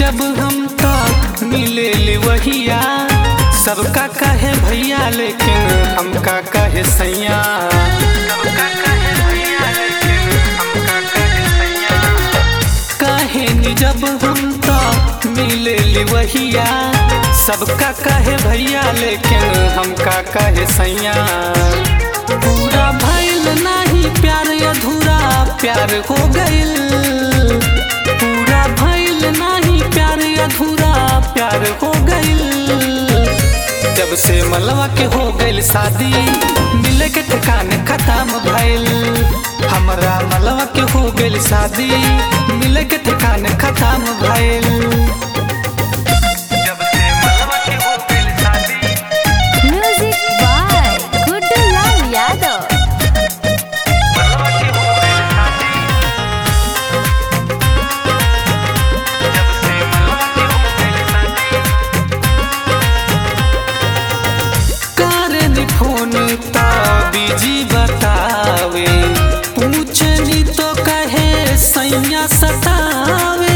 जब हम तक मिले ले वहिया सबका कहे भैया लेकिन हमका कहे सैया सबका कहे भैया लेकिन हमका कहे सैया कहे नी जब हम तक मिले ले वहिया सबका कहे भैया लेकिन हमका कहे सैया पूरा भइल नाही प्यार अधूरा प्यार हो गइल पूरा भइल नाही प्यार अधूरा प्यार हो गइल जब से मलवा के हो गइल शादी मिले के ठिकाने खत्म भइल हमरा मलवा के हो गइल शादी मिले के ठिकाने खत्म भइल जब से मलवा के हो गइल शादी Music by Guddu Lal Yadav. मलवा के हो गइल शादी जब से मलवा के हो गइल शादी कारण फोन ता बिजी बतावे पूछनी तो कहे सैया सतावे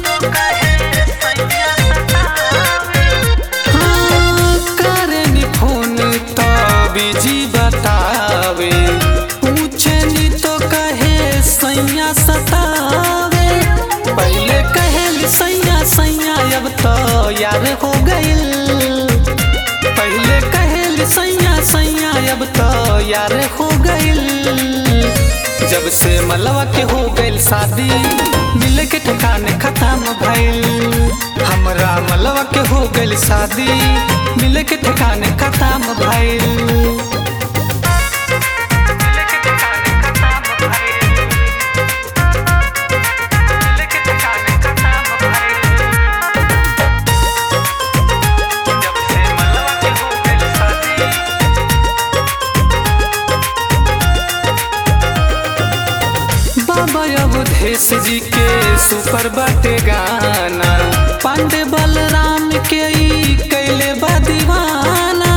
हाँ, कारण फोन ता बिजी बतावे पूछनी तो कहे सैया सतावे पहले कहे सैया सैया अब तो यार हो गइल पहले कहेल सैया सैया अब तो यार हो गइल जब से मलवा के हो गइल शादी मिले के ठिकाने खत्म भइल हमरा मलवा के हो गइल शादी मिले के ठिकाने खत्म भइल मिले के ठिकाने खत्म भइल मिले के ठिकाने खत्म भइल जब से मलवा के हो गइल शादी बाबा अवधेश जी के सुपर बाटे गाना पांडे बलराम के ई कैले बा दीवाना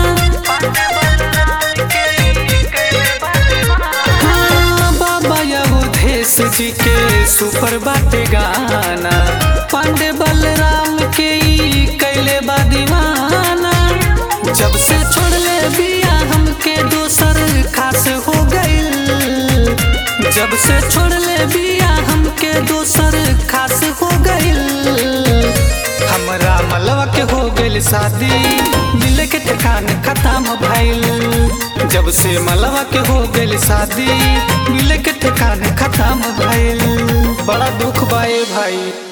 हाँ, बाबा अवधेश जी के सुपर बाटे गाना पांडे बलराम के ई कैले बा दीवाना जब से छोड़ले बिया हमके दोसर खास हो गइल जब से छोड़ले बिया हमके दोसर खास हो गइल हमरा मलवा के हो गइल शादी मिले के ठिकाने खत्म भइल जब से मलवा के हो गइल शादी मिले के ठिकाने खत्म भइल बड़ा दुख बाए भाई